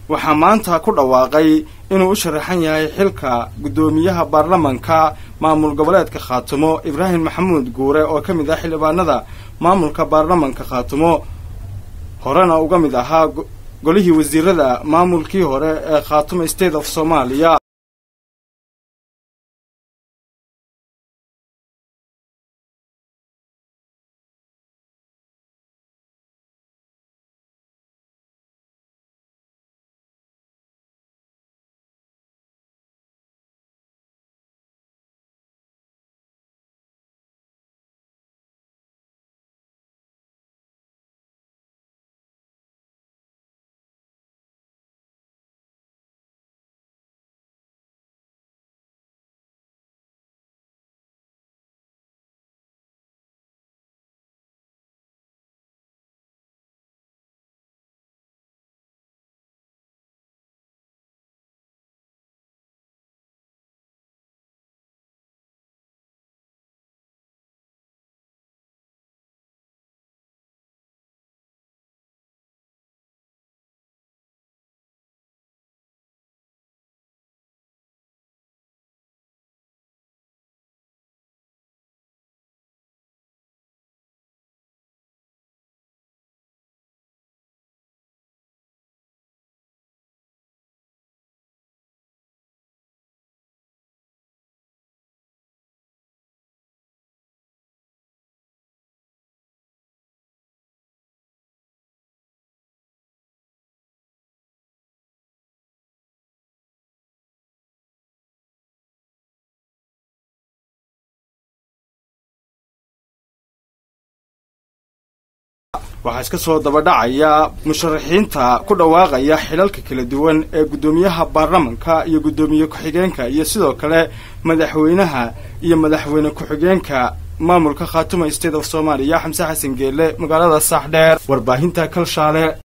waxaa maanta ku dhawaaqay inuu u sharaxan yahay xilka guddoomiyaha baarlamanka maamul goboleedka khaatumo ibraahim maxamuud guure oo ka mid ah xildhibaanada maamulka baarlamanka khaatumo horena uga mid ahaa golihii wasiirada maamulkii hore ee khaatumo state of soomaaliya waxaa iska soo dabadhacaya musharaxiinta ku dhawaaqaya xilalka kala duwan ee guddoomiyaha baarlamanka iyo guddoomiye ku-xigeenka iyo sidoo kale madaxweynaha iyo madaxweyne ku-xigeenka maamulka khaatuma state of soomaaliya xamse xasan geelle magaalada saaxdheer warbaahinta kalshaale